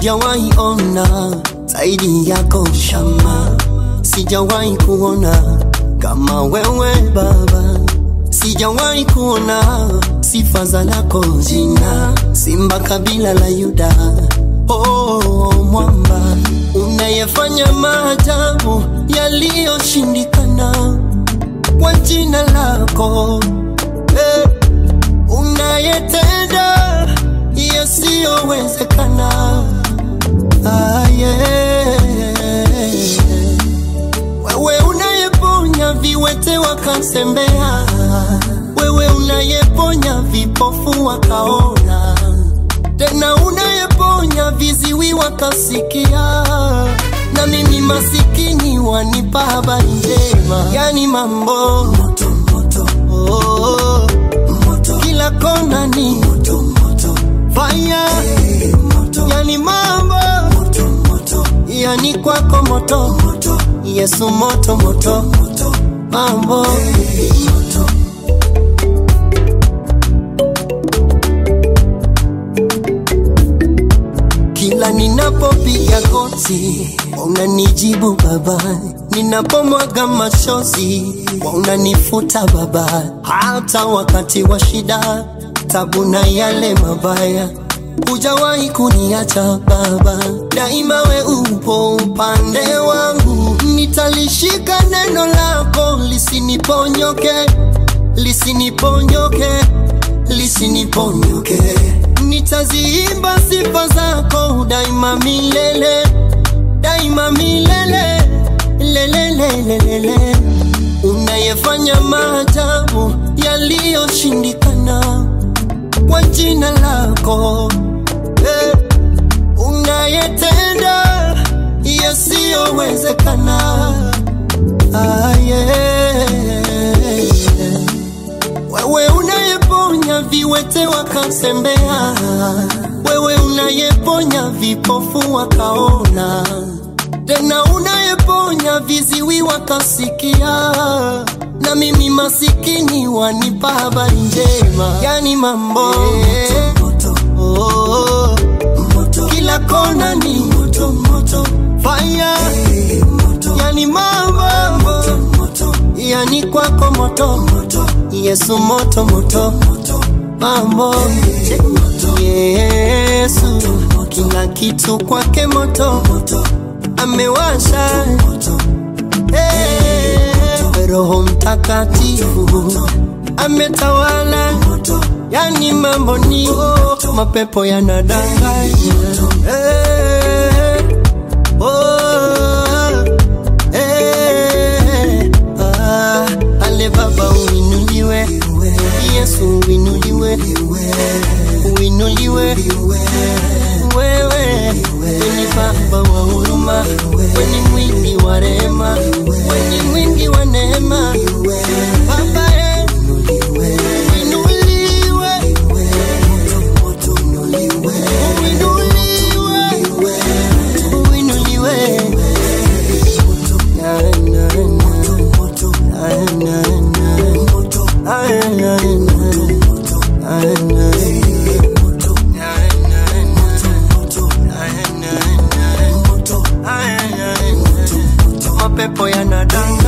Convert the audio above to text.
sijawahi ona zaidi yako shama, sijawahi kuona kama wewe Baba, sijawahi kuona sifa za lako jina, simba kabila la Yuda. Oh, mwamba unayefanya maajabu yaliyoshindikana kwa jina lako eh, unayetenda yasiyowezekana ah, yeah. Wewe unayeponya viwete wakasembea, wewe unayeponya vipofu wakaona, tena unayeponya viziwi wakasikia, na mimi masikini wanipa habari njema, yani mambo moto, moto. Oh, moto. kila kona ni moto, moto. fire moto. yani mambo moto, moto. yani kwako moto, moto. Yesu moto moto, moto. mambo moto. Kila ninapopiga goti unanijibu Baba, ninapomwaga machozi unanifuta Baba, hata wakati wa shida, tabu na yale mabaya hujawahi kuniacha Baba, daima we upo upande wangu, nitalishika neno lako lisiniponyoke, lisiniponyoke, lisiniponyoke nitaziimba sifa zako daima milele, daima milele, lelelelelele. Unayefanya maajabu yaliyoshindikana kwa jina lako eh, unayetenda yasiyowezekana ah, yeah. Wewe unayeponya viwete wakasembea, wewe unayeponya vipofu wakaona, tena unayeponya viziwi wakasikia, na mimi masikini wanipa habari njema, yani mambo moto, oh, moto. kila kona ni moto, moto. fire yani mambo moto, moto. yani kwako moto, moto. Yesu moto moto, moto. mambo Yesu kila kitu kwake moto, moto. amewasha hey, Roho Mtakatifu ametawala, yani mambo ni mapepo yanadanganya hey, oh, hey, ah, ale Baba uinuliwe, Yesu uinuliwe, uinuliwe wewe, weni Baba wa huruma, weni mwingi wa rehema, weni mwingi wa neema, Baba eh, uinuliwe, uinuliwe, uinuliwe. Na, na, na, na, na, na, na, na. mapepo yanadanga